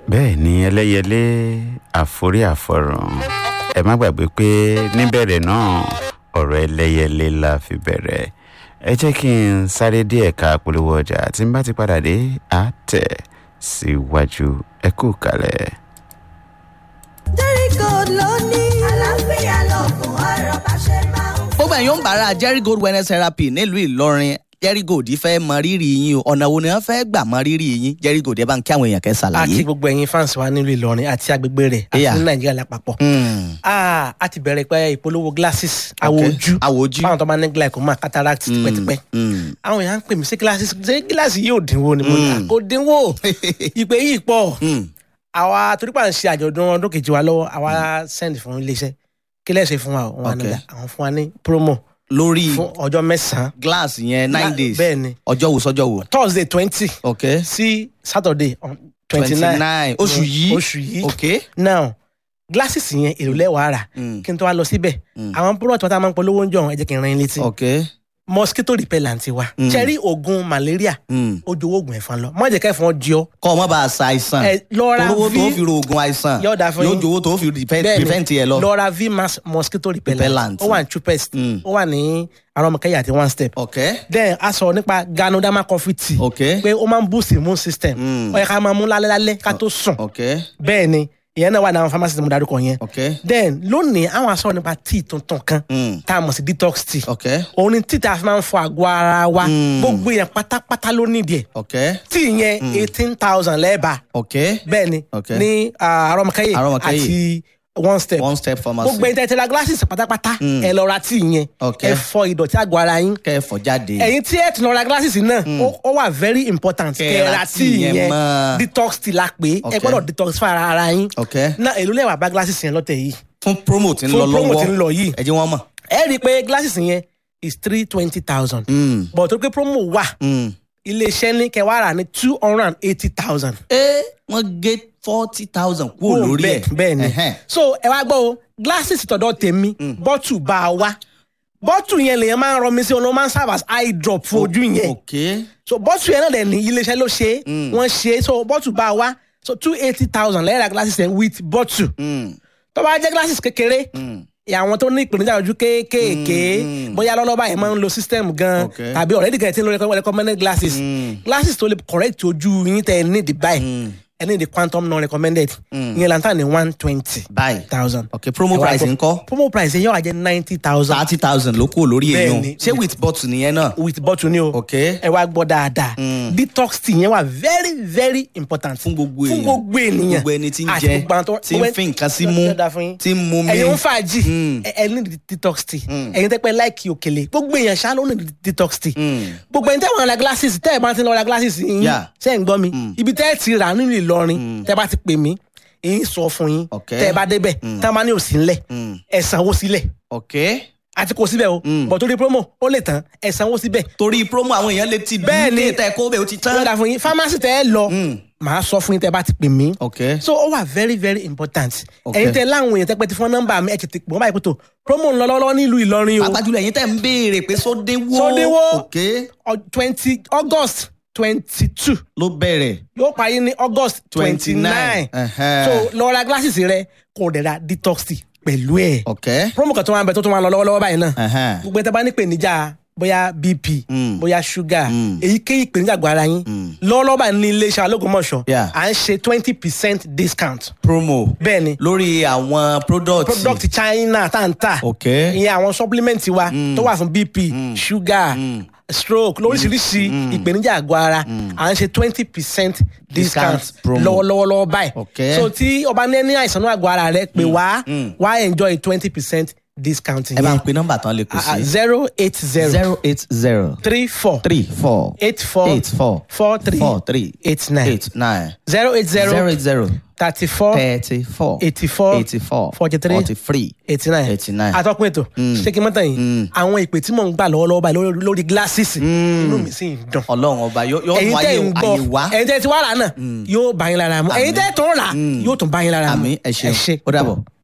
bẹ́ẹ̀ ni ẹlẹ́yẹlé àforí àfọ̀rùn ẹ má gbàgbé pé níbẹ̀rẹ̀ náà ọ̀rọ̀ ẹlẹ́yẹlé la fi bẹ̀rẹ̀ ẹ jẹ́ kí n sáré dé ẹ̀ka polówó ọjà tí n bá ti padà dé àtẹ̀ síwájú ẹ kú kalẹ̀. Jericho ló ní. àlàáfíà lọ́gùn ọ̀rọ̀ bá ṣe máa ń gbogbo ẹ̀yin ń bára jerry gold wellness therapy nílùú ìlọrin jerry gold fẹ́ mọ rírì yín o ọ̀nà wo ni wọ́n fẹ́ gbà mọ rírì yín jerry gold ẹ bá ń kí àwọn èèyàn kẹ́ àti ṣàlàyé. gbogbo ẹ̀yin fans wa nílùú ìlọrin àti agbègbè rẹ̀ àti Yeah. ní nàìjíríà lápapọ̀. Hmm, Ah, a ti bẹ̀rẹ̀ pé ìpolówó glasses àwọ̀ okay. ojú àwọ̀ ojú. fáwọn tó máa ní glaucoma cataract tipẹ́tipẹ́. Hmm, àwọn èèyàn ń pè mí sí glasses ṣé gíláàsì yóò dínwó ni mo ní Mm. kò dínwó ìpè yìí pọ̀ hmm. àwa torípa ń ṣe àjọ̀dún ọdún kejì wa lọ́wọ́ àwa send fún iléeṣẹ́ kí lẹ́sẹ̀ fún wa o? wọn Okay. ní àwọn fún wa ní promo lórí fún ọjọ́ mẹ́sàn-án glass yẹn nine Gla- days bẹ́ẹ̀ ni ọjọ́ wo sọ́jọ́ wo. thursday twenty ok sí saturday twenty nine nine oṣù yìí oṣù yìí ok. now glasses yẹn èrò lẹ́wàá rà Hmm, kí n tó wá lọ síbẹ̀ Mm. àwọn product wọn tá a máa ń polówó ń jọ ẹ jẹ́ kí n ran yín létí ok. mosquito repellent wa Mm. cherry oògùn malaria Hmm. ó jowó oògùn ẹ̀fọn lọ má jẹ́ kẹ́fọn jí ọ kọ́ ọ mọ́ bá a sa àìsàn ẹ lọ́ra olówó tó v fi ro oògùn àìsàn Yóò dáa fún yóò yín. jowó tó fi prevent Bẹ́ẹ̀ni, prevent yẹ lọ. lọ́ra v mass mosquito repellent Repellent. ó wà ní chupest Mm. ó wà ní arọmọkẹyà àti one step ok then a sọ nípa ganoderma coffee tea ok pé ó máa ń boost immune system Mm. ó yẹ ká máa mú lálẹ́ lálẹ́ ká tó sùn ok bẹ́ẹ̀ ni ìyẹn náà wà ní àwọn pharmacy tí mo darúkọ yẹn ok then lónìí àwọn aṣọ nípa tea tuntun kan Mm. tá a mọ̀ sí detox tea ok òun ni tea tá a fi máa ń fọ àgọ́ ara wa Mm. gbogbo yẹn pátápátá ló nídìí ẹ̀ ok tea yẹn eighteen thousand lẹ́ẹ̀bà ok bẹ́ẹ̀ ni Okay. ní ah, arọmọkẹyẹ Arọmọkẹ́yẹ. àti one step one step pharmacy gbogbo ẹni tẹ́ ti ra glasses pátápátá Mm. ẹ lọ ra tea yẹn Okay. ẹ fọ ìdọ̀tí àgọ́ ara yín kẹfọ jáde ẹ̀yin tí ẹ ti lọ ra glasses náà ó- ó wà very important Kẹ́ kẹ́ ẹ ra ra tea tea yẹn yẹn mọ́. detox tea la pé ẹ Okay. gbọ́dọ̀ detox fún ara ara yín ok náà èló lẹ́wà bá glasses yẹn lọ́tẹ̀ yìí fún promo tí ń Fún lọ promo lọ́wọ́ tí ń lọ yìí. ẹ jẹ́ wọ́n mọ̀. ẹ rí i pé glasses yẹn is three twenty thousand Mm, but tó pé promo wà mm. iléeṣẹ́ ní kẹwàá rà ní two hundred and eighty thousand ẹ wọ́n gé forty thousand kúrò lórí ẹ̀ bẹ́ẹ̀ ni Ẹhẹ́n. so ẹ wá gbọ́ o glasses tọ̀dọ̀ tèmi bọ́tù bá a wá bọ́tù yẹn lèyàn máa ń rọ mi sí ọ̀nà ó máa ń serve as eye drop fún ojú yẹn ok so bọ́tù yẹn náà dẹ̀ ní iléeṣẹ́ ló ṣe é wọ́n ṣe é so bọ́tù bá a wá so two eighty thousand lẹ́yìn ra glasses yẹn with bọ́tù Mm, tó bá jẹ́ glasses kékeré mm. àwọn tó ní ìpèníjà ojú kéékèèké Mm. bóyá lọ́lọ́ba yẹn máa ń lo system gan Okay. tàbí already gan ti ń lo recommend- recommended glasses Mm. glasses tó lè correct ojú yín tẹ ẹ ní the buy Mm. ẹ ní the quantum non recommended ìyẹn lantan ní one twenty báyìí thousand. ok promo Ẹ wá price gbọ́. ńkọ́ promo price yẹn yóò wá jẹ ninety thousand thirty thousand ló kúrò lórí Bẹ́ẹ̀ni. èèyàn ṣé with bottle nìyẹn náà with bottle ni o ok ẹ wá gbọ́ dáadáa Mm. detox tea yẹn wà very very important fún gbogbo èèyàn fún gbogbo ènìyàn gbogbo ẹni tí ń Àti jẹ gbogbo àwọn tó- tí ń fi nǹkan sí mú Yóò dáa fún yín. tí ń mú mi ẹ̀yin ń fàájì Mm. ẹ ẹ ní detox tea ẹ̀yin tẹ́pẹ́ láìkì òkèlè gbogbo èèyàn ṣá ló ní detox tea Mm. gbogbo ẹni tẹ́ wọn ra glasses tẹ́ ẹ bá ti lọ ra glasses yín Yeah. ṣe ń gbọ́ mi ibi tẹ́ ẹ ti rà nínú Ìlọrin tẹ́ bá ti pè mí èyí sọ fún yín Okay. tẹ́ ẹ bá débẹ̀ tẹ́ ẹ bá ní òsì ńlẹ̀ Mm. ẹ sanwó sílẹ̀ ok àti kò síbẹ̀ o bọ̀ torí promo ó lè tán ẹ sanwó síbẹ̀ torí promo àwọn èèyàn lè ti Bẹ́ẹ̀ ni. bí tẹ kó bẹ́ẹ̀ ó ti ó tán dà fún yín pharmacy tẹ́ ẹ lọ Mm. màá sọ fún yín tẹ́ ẹ bá ti pè mí ok so ó wà very very important Okay. ẹ̀yin tẹ́ láwọn èèyàn tẹ́ pẹ́ ti fún nọ́mbà mi ẹ̀ tètè pè wọ́n báyìí pé tó promo ń lọ lọ́wọ́ nílùú Ìlọrin o pàápàá ẹ̀yin tẹ́ ń béèrè pé sódéwó Sódéwó. ok twenty August twenty two ló bẹ̀rẹ̀ yóò parí ní August twenty nine Ẹhẹ́n. so lọ ra glasses rẹ kò dẹ̀ ra detox tea pẹ̀lú ẹ̀ ok promo kan tó wà ń bẹ tó tún wà lọ lọ́wọ́lọ́wọ́ báyìí náà Ẹhẹ́n. gbogbo ẹ̀ tẹ́ bá ní ìpèníjà bóyá bp Mm. bóyá sugar Mm. èyíkéyìí ìpèníjà àgọ́ ara yín lọ́wọ́lọ́wọ́ báyìí ní iléeṣẹ́ alógúnmọ̀ṣọ́ Yeah. à ń ṣe twenty percent discount promo bẹ́ẹ̀ ni lórí àwọn product product China tá n tà ok ìyẹn àwọn supplement wa tó wà fún bp sugar stroke lóríṣiríṣi ìpèníjà àgọ́ ara à ń ṣe twenty percent discount Discount promo. lọ́wọ́lọ́wọ́ lọ́wọ́ báyìí Okay. so tí ọba ní ní àìsàn náà àgọ́ ara rẹ pé wá wá enjoy twenty percent discount ẹ bá ń yẹn pe nọ́mbà tán lè kù sí zero eight zero zero eight zero three four three four eight four eight four four three four three eight nine eight nine zero eight zero zero eight zero thirty four thirty four eighty four eighty four forty three forty three eighty nine eighty nine. atọ́kùn ètò ṣé kí n mọ́tàn yìí àwọn ìpè tí mò ń gbà lọ́wọ́lọ́wọ́ báyìí lórí- lórí glasses inú mi sì ń dùn ọlọ́run ọba yóò yóò ẹ̀yin mú tẹ́ ayé ń gbọ́ ayé wá ẹ̀yin tẹ́ ti wá rà náà yóò bá yín lára mu ẹ̀yin tẹ́ tó ń rà yóò tún bá yín lára mu àmì ẹ ṣeun ó dàbọ̀.